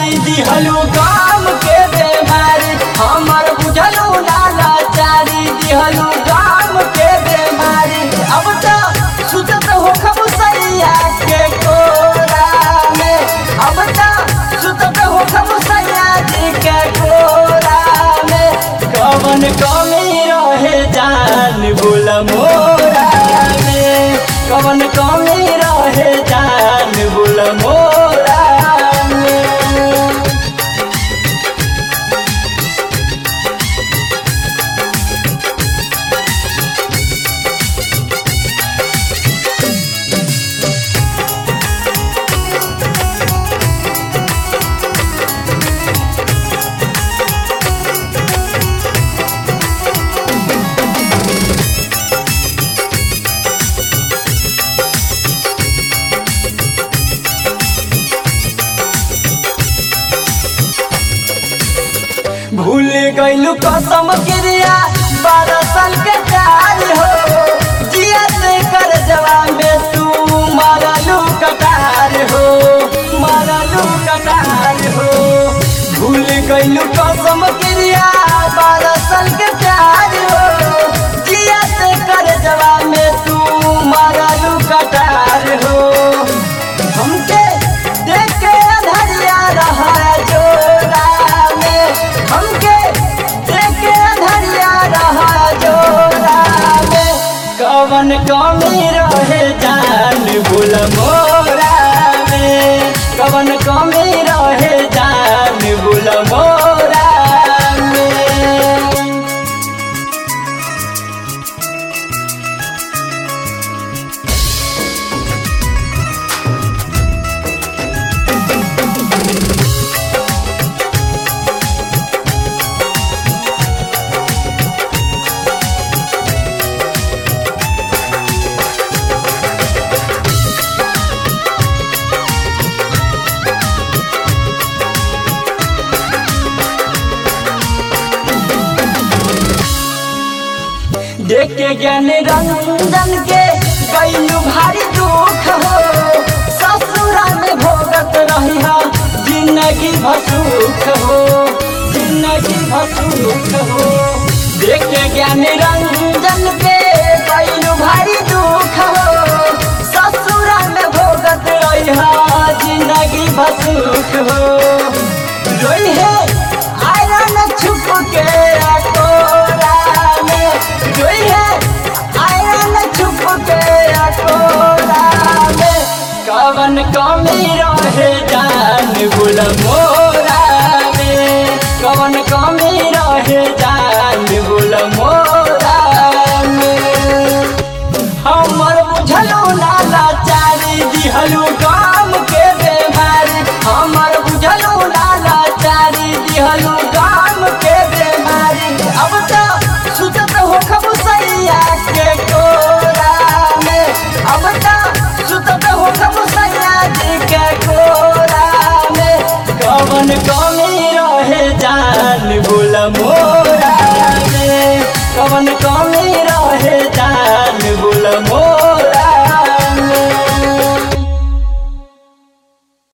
चारी दिहलू काम के बेमारी हमर बुझलू नाला चारी दिहलू काम के बेमारी अब तो सुतत हो खब सैया के कोरा में अब तो सुतत हो खब सैया जी के कोरा में कवन कमी रहे जान बोल मोरा में कवन कमी रहे जान बोल मोरा में भूल गईलू कसम क्रिया बारह साल के प्यार हो जिया से कर जवान में तू मारलू कटार हो मारलू कटार हो भूल गईलू कसम क्रिया बारह साल के प्यार हो जिया से कर जवान में तू मारलू कटार हो हमके देख के धरिया रहा जोरा में हमके देख के धरिया रहा जोरा में कवन कमी रहे जान भूल मोरा में कवन कमी रहे जान भूल मोरा में देख के ज्ञान रंजन के कैलू भारी दुख हो ससुरा में भोगत रही हो जिंदगी भसुख हो जिंदगी भसुख हो देख के ज्ञान रंजन के कैलू भारी दुख हो ससुरा में भोगत रही हो जिंदगी भसुख हो रोई है आयरन छुप के अकोरा में रोई है आयरन छुप के अकोरा में कवन कमी रहे जान गुल मोरा में कवन कमी रहे जान गुल मोरा में हमर बुझलू नाला चारी दिहलू काम के बेमारी हमर बुझलू नाला चारी दिहलू काम के बेमारी अब तो सुतत हो खब सैया के कोरा में अब तो सुतत हो खब सैया जी के कोरा में कवन कमी रहे जान बोल मोरा में कवन कमी